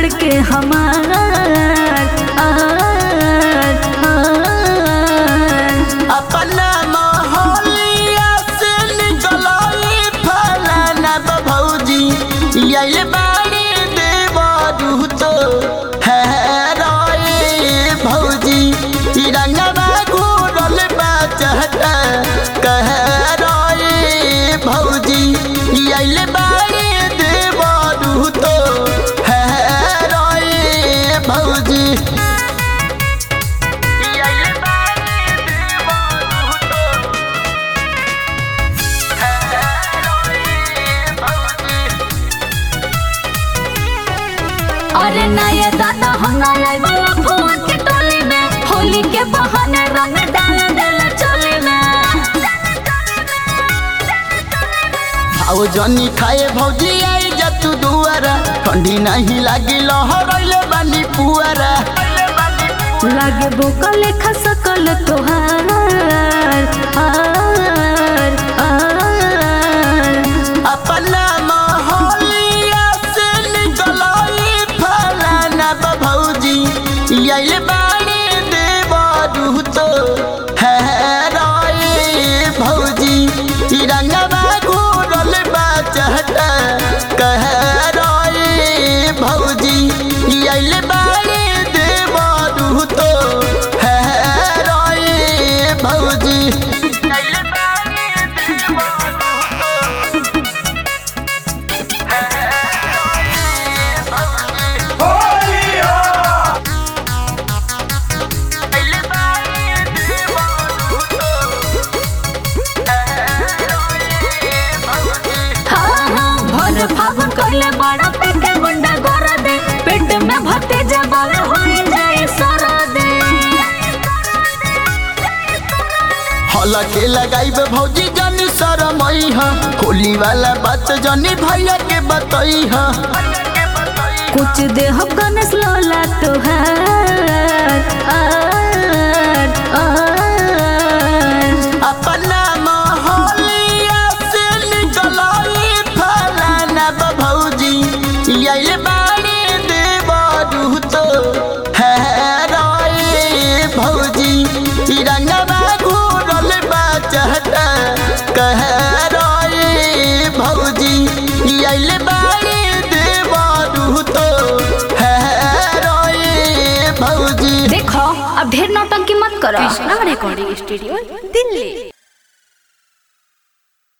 धड़के हमार आर, आर। अपना मोहलिया से निकलाई फलाना भौजी ये बाड़ी देवरू तो है रोए भौजी ई रंगवा घूरल बा चहटा कह रोए भौजी ये बाड़ी देवरू तो है रोए भौजी ये बाड़ी देवरू तो अरे नया दादा हम नया वाला फोन के टोली में होली के बहाने रंग डाल डाल चोली में आओ जनी खाए भौजी आई जा तू दुआरा ठंडी नहीं लागी लहरैले बानी पुआरा लागे बोकल खसकल तोहार आर, आर। अपना मोहलिया से निकलाई फलाना बा भौजी ये बाड़ी देवरू तो है रोए भौजी ई रंगवा घूरल बा चहटा कह रोए भौजी ये बाड़ी देवरू तो है रोए भौजी ये बाड़ी देवरू तो हाँ, हाँ, भोर फागुन कइले बड़ा पेटे गुंडा गोर दे पेट में भते जबर हो जाए सर दे हला के लगाइब भौजी जनी शरमई ह होली वाला बात जनी भैया के बतई ह कुछ देह गणेश लोला तोहार आर, आर। अपना मोहलिया से निकलाई फलाना बा भौजी ये बाड़ी देवरू तो है रोए भौजी ई रंगवा घूरल बा चहटा कह रोए भौजी ये बाड़ी देवरू तो है रोए भौजी देखो अब ढेर नौटंकी मत करो कृष्णा रिकॉर्डिंग स्टूडियो दिल्ली